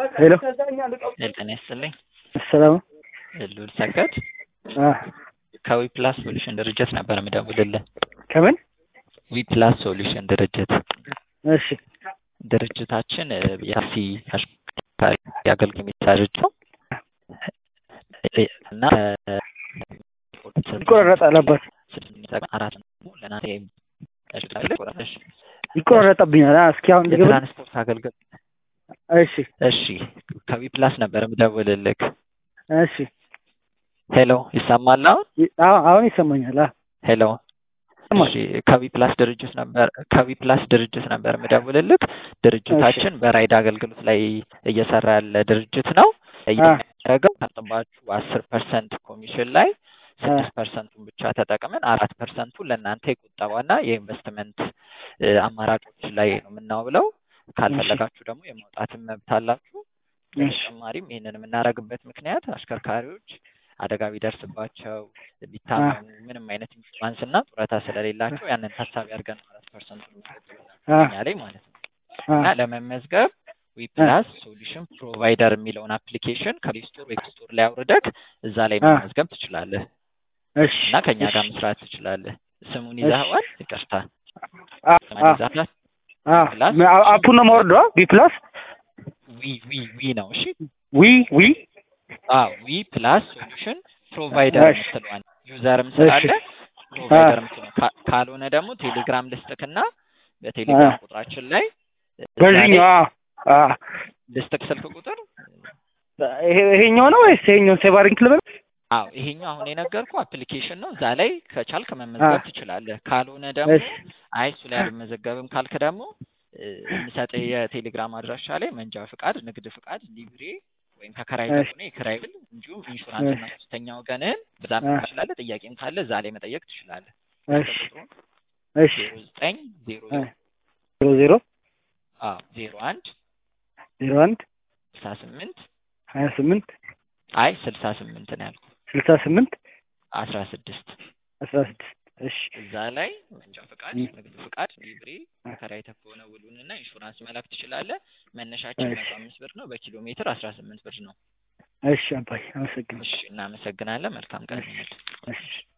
ሄሎ ጤና ይስጥልኝ። ሰላም ልዑል ሰገድ አ ከዊ ፕላስ ሶሉሽን ድርጅት ነበር የምደውልልህ። ከምን ዊ ፕላስ ሶሉሽን ድርጅት እሺ ድርጅታችን እ የታክሲ አሽከርካሪ አገልግሎት የሚሰጥ ድርጅት ነው እና እ ይቆራረጣል አባት አራት ነው ለናቴ ይቆራረጠብኛል አ እስኪ አሁን ድገም የትራንስፖርት አገልግሎት እሺ እሺ ከዊ ፕላስ ነበር የምደውልልህ። እሺ ሄሎ ይሰማል አሁን? ይ- አዎ አሁን ይሰማኛል አ ሄሎ ይሰማል። እሺ ከዊ ፕላስ ድርጅት ነበር ከዊ ፕላስ ድርጅት ነበር የምደውልልህ። ድርጅታችን በራይድ አገልግሎት ላይ እየሰራ ያለ ድርጅት ነው። እያደረገው ከጥባችሁ አስር ፐርሰንት ኮሚሽን ላይ ስድስት ፐርሰንቱን ብቻ ተጠቅመን አራት ፐርሰንቱ ለእናንተ የቁጠባና የኢንቨስትመንት እ አማራጮች ላይ ነው የምናውለው። ካልፈለጋችሁ ደግሞ የማውጣትን መብት አላችሁ። በተጨማሪም ይህንን የምናደርግበት ምክንያት አሽከርካሪዎች አደጋ ቢደርስባቸው ቢታመሙ ምንም አይነት ኢንሹራንስ እና ጡረታ ስለሌላቸው ያንን ታሳቢ አድርገን አራት ፐርሰንቱ አ እኛ ላይ ማለት ነው አ እና ለመመዝገብ ዊ ፕላስ ሶሉሽን ፕሮቫይደር የሚለውን አፕሊኬሽን ከፕሌይ ስቶር ወይ ስቶር ላይ አውርደህ እዛ ላይ አ መመዝገብ ትችላለህ እሺ እና ከኛ ጋር እሺ መስራት ትችላለህ። ስሙን እሺ ይዘኸዋል? ይቅርታ አ ስሙን አ ይዘኸዋል? አ ፕላስ አ- አፑን ነው የማወርደው አ? ቢ ፕላስ ዊ ዊ ዊ ነው። እሺ ዊ ዊ አዎ ዊ ፕላስ ሶሉሽን ፕሮቫይደር እሺ የምትለዋን ዩዘርም እሺ ስላለ አ ፕሮቫይደር የምትለው ካ- ካልሆነ ደግሞ ቴሌግራም ልስጥክና አ በቴሌግራም ቁጥራችን ላይ እዛ ላይ በዚህኛው አ አ ልስጥክ ስልክ ቁጥር ይሄ ይሄኛው ነው ወይስ ይሄኛውን ሴቭ አድርግ ልበል? አዎ ይሄኛው አሁን የነገርኩ አፕሊኬሽን ነው። እዛ ላይ ከቻልክ አ መመዝገብ ትችላለህ። ካልሆነ ደግሞ እሺ አይ እሱ ላይ አልመዘገብም ካልክ ደግሞ እ፣ የምሰጥህ የቴሌግራም አድራሻ ላይ መንጃ ፍቃድ፣ ንግድ ፍቃድ፣ ሊብሬ ወይም ከከራይ እሺ ከሆነ የክራይ ብል እንዲሁም ኢንሹራንስ እና እሺ ሶስተኛ ወገንህን በዛ አ መጠየቅ ትችላለህ። ጥያቄም ካለ እዛ ላይ መጠየቅ ትችላለህ። እሺ ስልክ ቁጥሩን እሺ ዜሮ ዘጠኝ ዜሮ አ ዜሮ ዜሮ ዜሮ አዎ ዜሮ አንድ ዜሮ አንድ ስልሳ ስምንት ሀያ ስምንት አይ ስልሳ ስምንት ነው ያልኩ ስልሳ ስምንት አስራ ስድስት አስራ ስድስት እሺ እዛ ላይ መንጃ ፍቃድ፣ እ ንግድ ፍቃድ፣ ሊብሬ አ ተከራይተህ ከሆነ ውሉንና ኢንሹራንስ መላክ ትችላለህ። መነሻችን እሺ መቶ አምስት ብር ነው። በኪሎ ሜትር አስራ ስምንት ብር ነው። እሺ አባይ አመሰግናለሁ። እሺ እናመሰግናለን። መልካም ቀን እሺ ይሁንልህ። እሺ